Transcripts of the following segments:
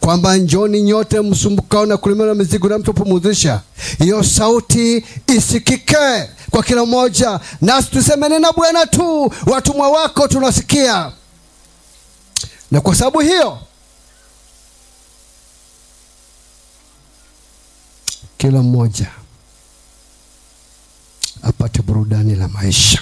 kwamba njoni nyote msumbukao na kulemewa na mizigo na mtapumzisha. Hiyo sauti isikike kwa kila mmoja, nasi tuseme nena Bwana tu, watumwa wako tunasikia. Na kwa sababu hiyo kila mmoja apate burudani la maisha.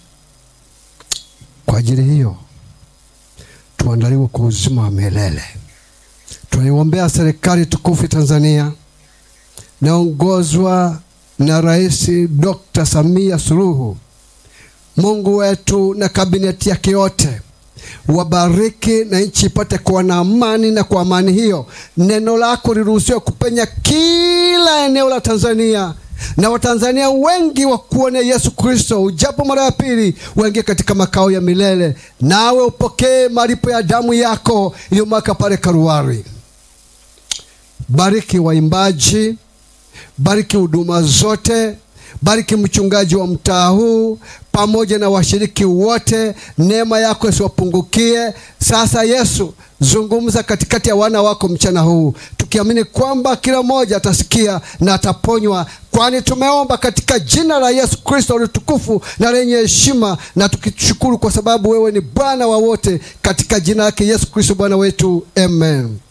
Kwa ajili hiyo tuandaliwe kwa uzima wa milele. Tunaiombea serikali tukufu Tanzania naongozwa na Rais Dr. Samia Suluhu. Mungu wetu na kabineti yake yote wabariki na nchi ipate kuwa na amani, na kwa amani hiyo neno lako liruhusiwe kupenya kila eneo la Tanzania na Watanzania wengi wakuone Yesu Kristo ujapo mara ya pili, waingie katika makao ya milele, nawe upokee malipo ya damu yako iliyomwaka pale Karuari. Bariki waimbaji, bariki huduma zote, bariki mchungaji wa mtaa huu pamoja na washiriki wote, neema yako isiwapungukie. Sasa Yesu, zungumza katikati ya wana wako mchana huu, tukiamini kwamba kila mmoja atasikia na ataponywa, kwani tumeomba katika jina la Yesu Kristo litukufu na lenye heshima, na tukishukuru kwa sababu wewe ni Bwana wa wote, katika jina lake Yesu Kristo Bwana wetu, amen.